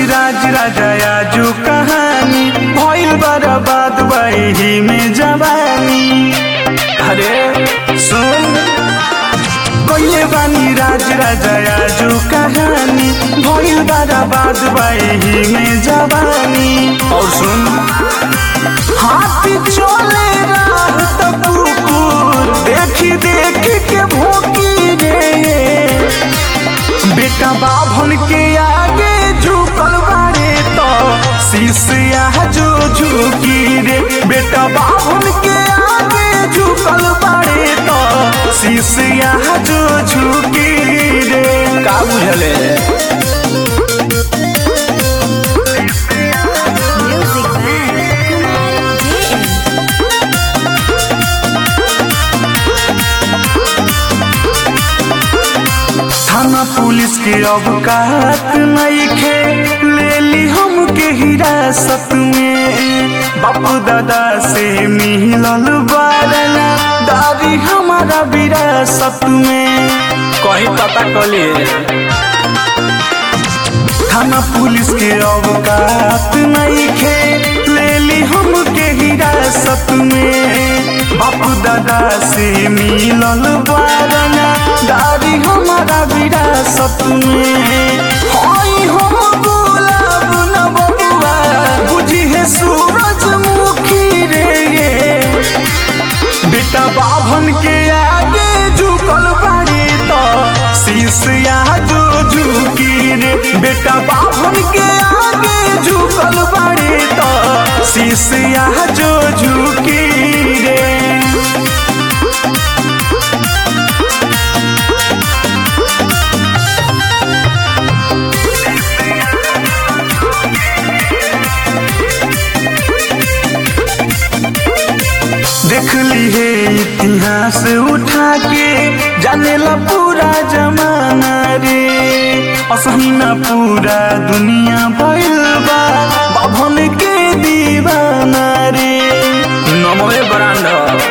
राज राजा आजू कहानी भइल बर्बाद वही में जवानी अरे सुन कइले बानी राज राजा आजू कहानी भइल बर्बाद वही में जवानी और सुन हाथी चले राह त कुकुर देखी देखी के भोकी रे बेटा बाभन के आगे झुकल बारे तो शीशिया जो झुकी रे बेटा बाभन के आगे झुकल बारे तो शीशिया जो झुकी रे का बुझले Music by Kumar JM. थाना पुलिस के अवकात नइखे ले ली हमके हिरासत में बाप दादा से मिलल बारना दादी हमारा विरासत में कहीं पता कलिए थाना पुलिस के अवकात नइखे ले ली हमके हिरासत में बाप दादा से मिलल बारना दादी हमारा विरासत में हई हम गुलाब न बबुआ बुझी है सूरजमुखी रे ये बेटा बाभन के आगे झुकल बाड़ी तो शीशिया जो झुकी रे बेटा बाभन के आगे झुकल बाड़ी तो शीशिया जो झुकी रे देख ली है इतिहास उठा के जानेला पूरा जमाना रे असही ना पूरा दुनिया भइल बा बाभन के दीवाना रे नमोए ब्रांड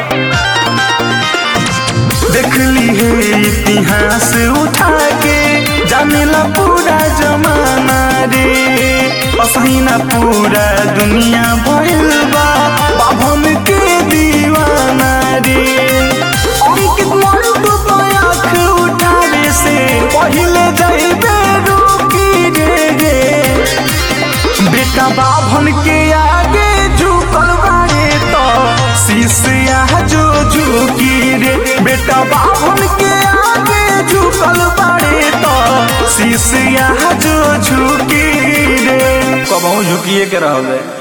देख ली है इतिहास उठा के जानेला पूरा जमाना रे असही ना पूरा दुनिया भइल बा बाभन के दीवाना रे अंकित मंटू तो आँख उठावे से पहिले जाइबे रुकी रे रे बेटा बाभन के आगे झुकल बारे तो शीशिया जो झुकी रे बेटा बाभन के आगे झुकल बारे तो शीशिया जो झुकी रे कबहू झुकिए के रहबे